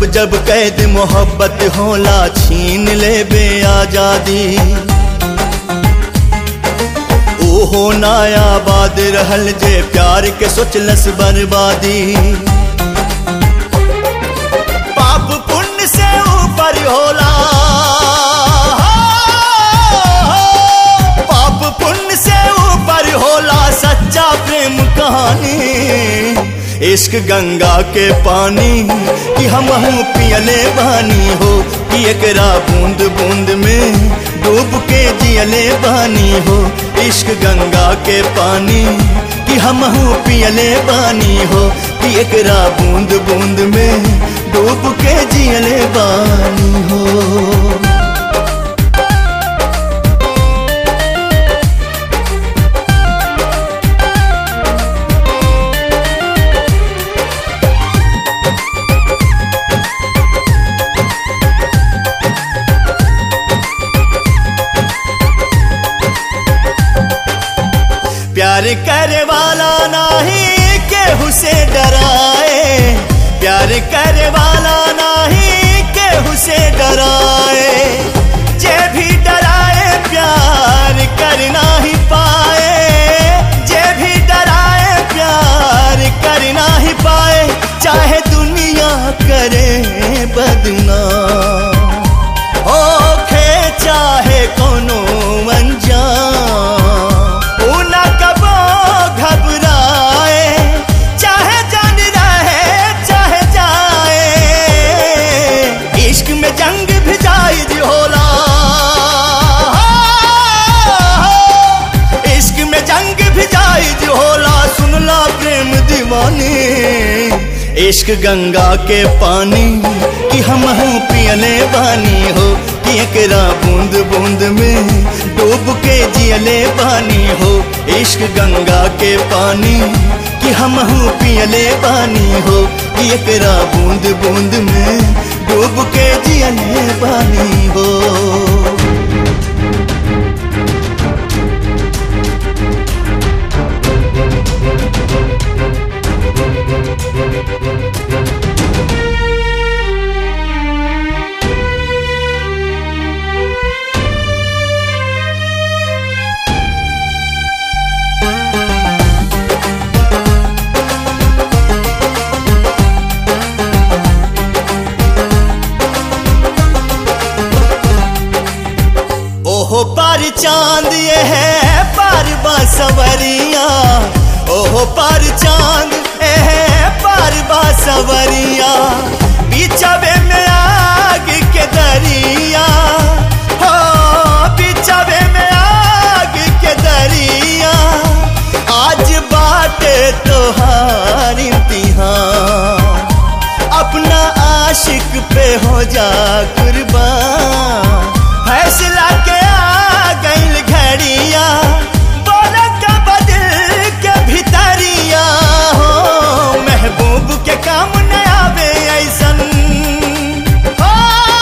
जब कैद मोहब्बत होला छीन ले बे आजादी ओहो नायाबाद रहल जे प्यार के सोचलस बर्बादी पाप पुण्य से ऊपर होला पाप पुण्य से ऊपर होला सच्चा प्रेम कहानी इश्क गंगा के पानी कि हम पियले बानी हो कि एकरा बूंद बूंद में डूब के जियले बानी हो इश्क गंगा के पानी कि हम पियले बानी हो कि एकरा बूंद बूंद में डूब के जियले बानी हो प्यार करे वाला नहीं केहू से डराए प्यार करे वाला नहीं केहू से डराए जे भी डराए प्यार कर ही पाए जे भी डराए प्यार कर ही पाए चाहे दुनिया करे बदनाम ओखे चाहे कोनो अनजान ऊ ना कबो घबराए चाहे जान रहे चाहे जाए इश्क में जंग भी जायज होला इश्क में जंग भी जायज होला सुनला प्रेम दीवानी इश्क गंगा के पानी कि हम पियले बानी हो कि एकरा बूंद बूंद में डूब के जियले बानी हो इश्क गंगा के पानी कि हम पियले बानी हो कि एकरा बूंद बूंद में डूब के जियले बानी हो ओहो पर चांद ये है पर बासवरिया ओहो पर चांद ये है पर बासवरिया बिचवे में आग के दरिया हो बिचवे में आग के दरिया आज बाटे तोहार इम्तिहान अपना आशिक पे हो जा कुर्बान फैसला के आ गईल घड़िया बोला का बदल के भितरिया हो महबूब के काम न आवे ऐसन हो,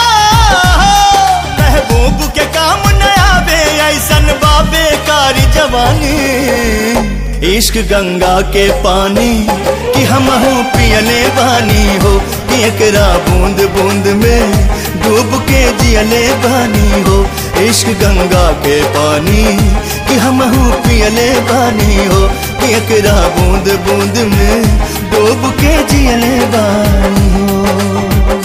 महबूब के काम न आवे ऐसन बाबे कारी जवानी इश्क गंगा के पानी कि हम पियले बानी हो कि एकरा बूंद बूंद में डूब के जियले बानी हो इश्क गंगा के पानी कि हम पियले बानी हो कि एकरा बूंद बूंद में डूब के जियले बानी हो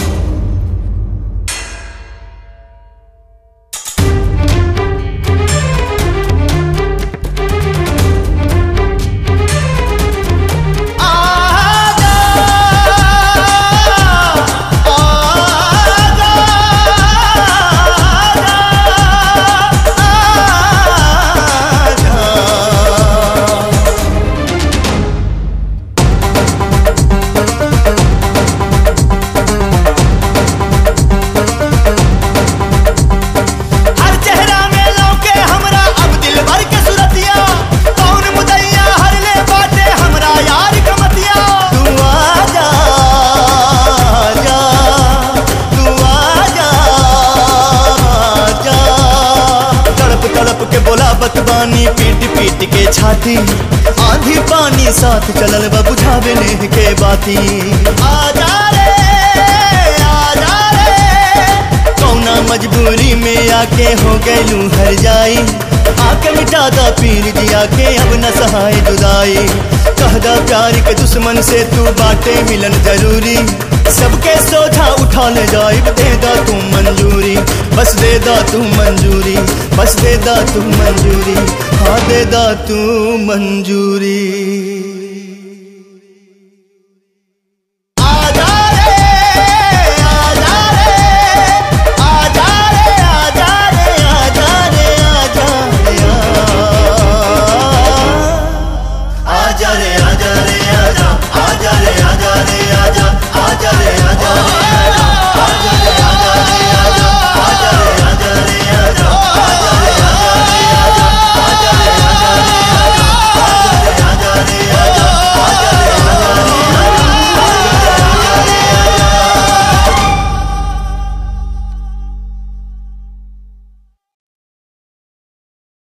हर चेहरा में लौके हमरा अब दिल भर के सुरतिया कौन मुदैया हर ले बाटे हमरा यार कमतिया तू आजा जा तू आजा जा तड़प तड़प के बोला बतबानी पीट पीट के छाती आंधी पानी साथ चलल बा बुझावे नेह के बाती आजा रे मजबूरी में आके हो गैलू हर जाई आके मिटा दा पीर जिया के अब न सहाय जुदाई कहदा प्यार के दुश्मन से तू बाटे मिलन जरूरी सबके सोझा उठा ले जाई दे दा तू मंजूरी बस दे दा तू मंजूरी बस दे दा तू मंजूरी हाँ दे दा तू मंजूरी आजा रे आजा रे आजा रे आजा रे आजा रे आजा रे आजा रे आजा रे आजा आजा रे आजा रे आजा आजा रे आजा रे